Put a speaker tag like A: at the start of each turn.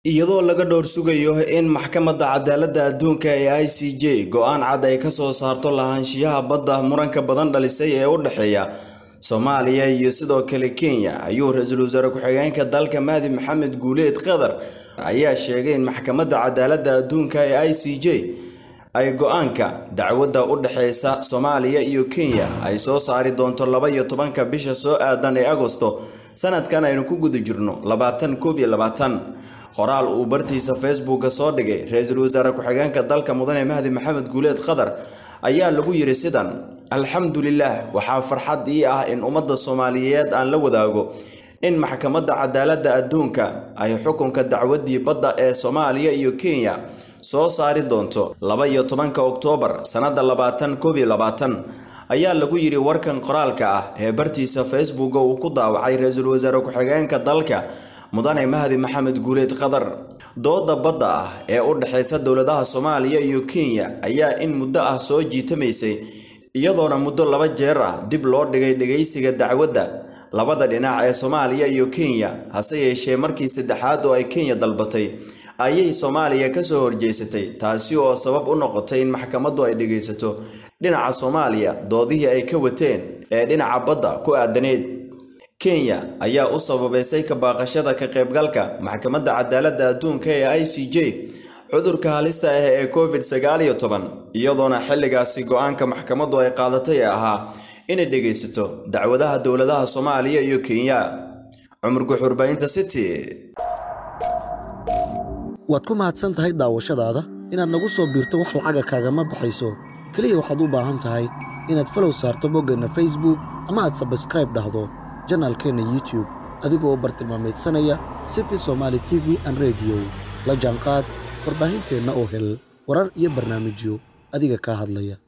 A: iyadoo laga dhowr sugayo in maxkamadda cadaaladda adduunka ee i c j go-aan cad ay ka soo saarto lahaanshiyaha badda muranka badan dhalisay ee u dhexeeya soomaaliya iyo sidoo kale kenya ayuu ra-iisul wasaare ku-xigeenka dalka mahdi maxamed guuleed qatar ayaa sheegay in maxkamadda cadaaladda adduunka ee i c j ay go-aanka dacwadda u dhexeysa soomaaliya iyo kenya ay soo saari doonto laba iyo tobanka bisha soo aadan ee agosto sanadkan aynu ku guda jirno labaatan koob iyo labaatan qoraal uu bartiisa facebooka soo dhigay ra-iisul wasaare ku-xigeenka dalka mudane mahdi maxamed guuleed qatar ayaa lagu yidhi sidan alxamdulilah waxaa farxad ii ah in ummadda soomaaliyeed aan la wadaago in maxkamadda cadaaladda adduunka ay xukunka dacwaddii badda ee soomaaliya iyo kenya soo saari doonto laba iyo tobanka oktoobar sannadda labaatan koob iyo labaatan ayaa lagu yidhi warkan qoraalka ah ee bartiisa facebooka uu ku daawacay ra-iisul wasaare ku-xigeenka dalka mudane mahdi maxamed guuleed qatar dooda badda ah ee u dhexeysa dowladaha soomaaliya iyo kenya ayaa in muddo ah soo jiitamaysay iyadoona muddo laba jeer ah dib loo dhigay dhegaysiga dacwadda labada dhinac ee soomaaliya iyo kenya hase yeeshee markii saddexaad oo ay kenya dalbatay ayay soomaaliya kasoo horjeysatay taasi oo sabab u noqotay in maxkamaddu ay dhegaysato dhinaca soomaaliya doodihii ay ka wateen ee dhinaca badda ku aadaneed kenya ayaa u sababaysay ka baaqashada ka qaybgalka maxkamadda cadaaladda adduunka ee i c j cudurka halista ah ee covid sagaal iyo toban iyadoona xilligaasi go-aanka maxkamaddu ay qaadatay ee ahaa inay dhegaysato dacwadaha dowladaha soomaaliya iyo kenya cumar guxurbaynta city
B: waad ku mahadsan tahay daawashadaada inaad nagu soo biirto wax lacaga kaagama baxayso keliya waxaad u baahan tahay inaad falow saarto boggeenna facebook ama aad sabskraib dhahdo janaalkeenna youtube adigoo bartilmaameedsanaya city somaali t v an rediyo la jaanqaad warbaahinteenna oo hel warar iyo barnaamijyo adiga kaa hadlaya